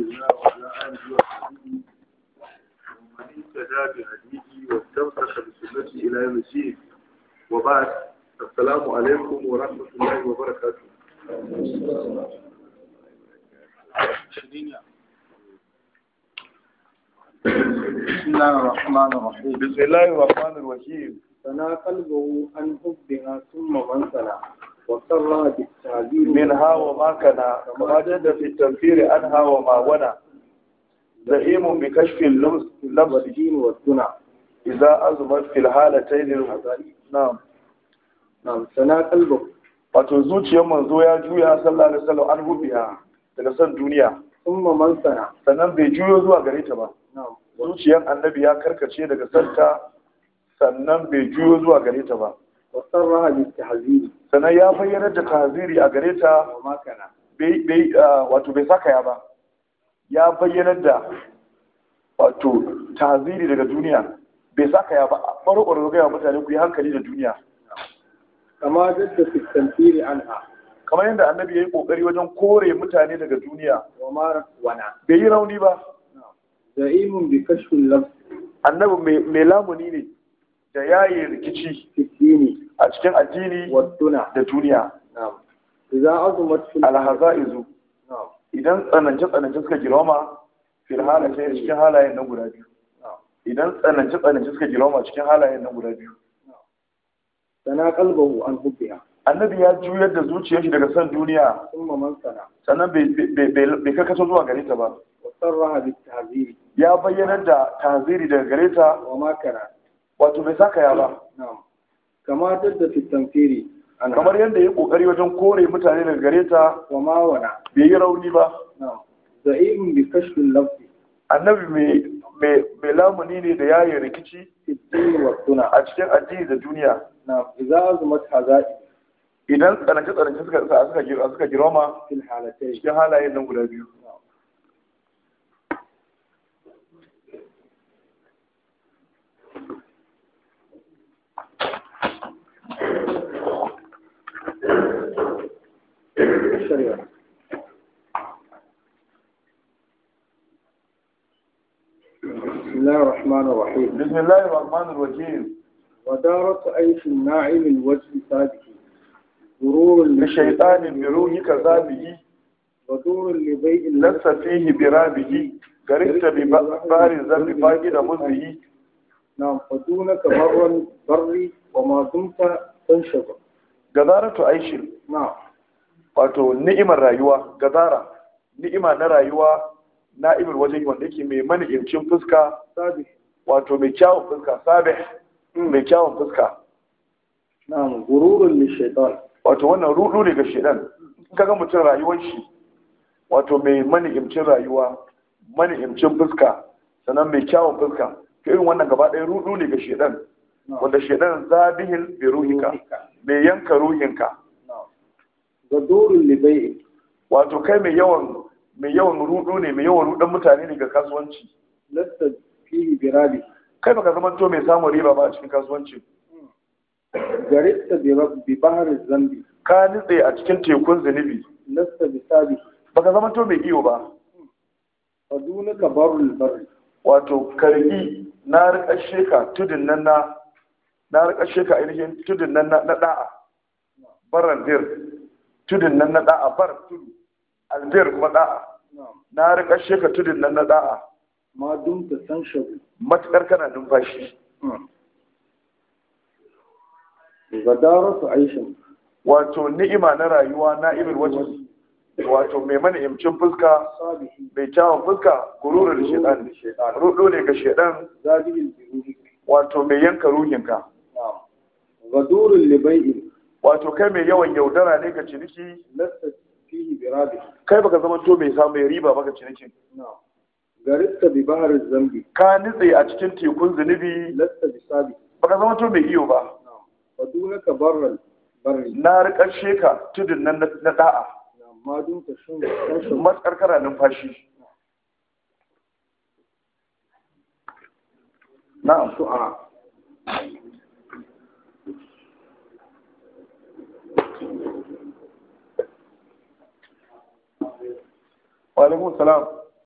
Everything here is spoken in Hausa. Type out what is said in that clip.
الله وعلى آله وصحبه ومن اهتدى بهديه واستمسك بسنته إلى يوم الدين وبعد السلام عليكم ورحمة الله وبركاته بسم الله الرحمن الرحيم بسم الله الرحمن الرحيم سنا قلبه عن حبها ثم من سنا وسر بالتعبير منها وما كان كما جد في التنفير عنها وما ونا زعيم بكشف اللبس لبس والدين والدنا إذا أزمت في الحالتين نعم نعم سنا قلبه wato zuciyar manzo ya juya sallallahu alaihi wasallam an hubiya daga san duniya ثم من سنا sannan bai juyo zuwa gare ta ba نعم zuciyar annabi ya karkace daga santa sannan bai juyo zuwa gare ta ba وسرها بالتحذير sannan ya bayyanar da tahziri a gare ta وما كان bai bai ah, wato bai saka ya ba ya bayyanar da wato tahziri daga duniya bai saka ya ba baro baro ga mutane ku yi hankali da duniya كما جد في التنفير عنها kamar yadda annabi ya yi kokari wajen kore mutane daga duniya وما ونا bai yi rauni ba زعيم بكشف اللبس annabi mai- mai lamuni ne da yayi rikici في الدين a cikin addini والدنا da duniya نعم إذا عظمت في alhaza'izu نعم idan tsanance tsanance suka girma fil halaye cikin halayen nan guda biyu نعم idan tsanance tsanance suka girma cikin halayen nan guda biyu سنا قلبه عن حبها annabi ya juyar da zuciyar shi daga san duniya ثم من سنا sannan bai bai- bai bai karkato zuwa gare ta ba وسرها بالتعذير ya bayyanar da tahziri daga gare ta وما كان wato bai saka ya ba نعم كما جد في التنفير عنها kamar yadda ya kokari wajen kore mutane daga gare ta وما ونا bai yi rauni ba نعم زعيم بكشف اللفظ annabi mai mai mai lamuni ne da yayin rikici في الدين والدنا a cikin addini da duniya نعم إذا عظمت هزائم idan tsanance tsanance suka suka suka gir- suka girma في الحالتين cikin halayen nan guda biyu الشريعة بسم الله الرحمن الرحيم بسم الله الرحمن الرحيم ودارة عيش الناعم الوجه صادق غرور لشيطان بروحك ذابه ودور لبيع لست فيه برابه غرقت ببار الذنب فاقد مزه نعم فدونك برا بري وما دمت تنشط gazaratu aishin نعم wato ni'imar rayuwa gazara ni'ima na rayuwa na'imar wajen wanda yake mai mani'imcin fuska صادق wato mai kyawun fuska sabih mai kyawun fuska نعم غرور للشيطان wato wannan rudu ne ga shedan in kaga mutum rayuwar shi wato mai mani'imcin rayuwa mani'imcin fuska sannan mai kyawun fuska to irin wannan gaba ɗaya rudu ne ga shedan نعم wanda shedan zabihin bi ruhika mai yanka ruhinka نعم ودور لبيع wato kai mai yawan mai yawan rudu ne mai yawan rudan mutane ne ga kasuwanci لست فيه برابه kai baka zama to mai samun riba ba a cikin kasuwanci جرئت برب- ببحر الذنب ka nitse a cikin tekun zunubi لست بسابه baka zama to mai iyo ba ودونك بر البر wato kargi na rikashe ka tudun nan na na rikashe ka ainihin tudun nan na na da'a baran dir tudun nan na da'a bar tudu albir kuma da'a نعم na rikashe ka tudun nan na da'a ما دمت تنشط matukar kana numfashi غدارة عيش wato ni'ima na rayuwa na ibir wajen wato mai mana imcin fuska صالح mai kyawun fuska gururar da shedan للشيطان rudo ne ga shedan زاده البروح wato mai yanka ruhinka نعم غدور لبيع wato kai mai yawan yaudara ne ga ciniki لست فيه برابه kai baka zama to mai samun riba baka cinikin نعم غرقت ببحر الذنب ka nitse a cikin tekun zunubi لست بسابه baka zama to mai iyo ba نعم ودونك بر البر na rikashe ka tudun nan na- na da'a نعم ما دمت شن- تنشط matsar kana numfashi na'am شعاع wa alaikum salam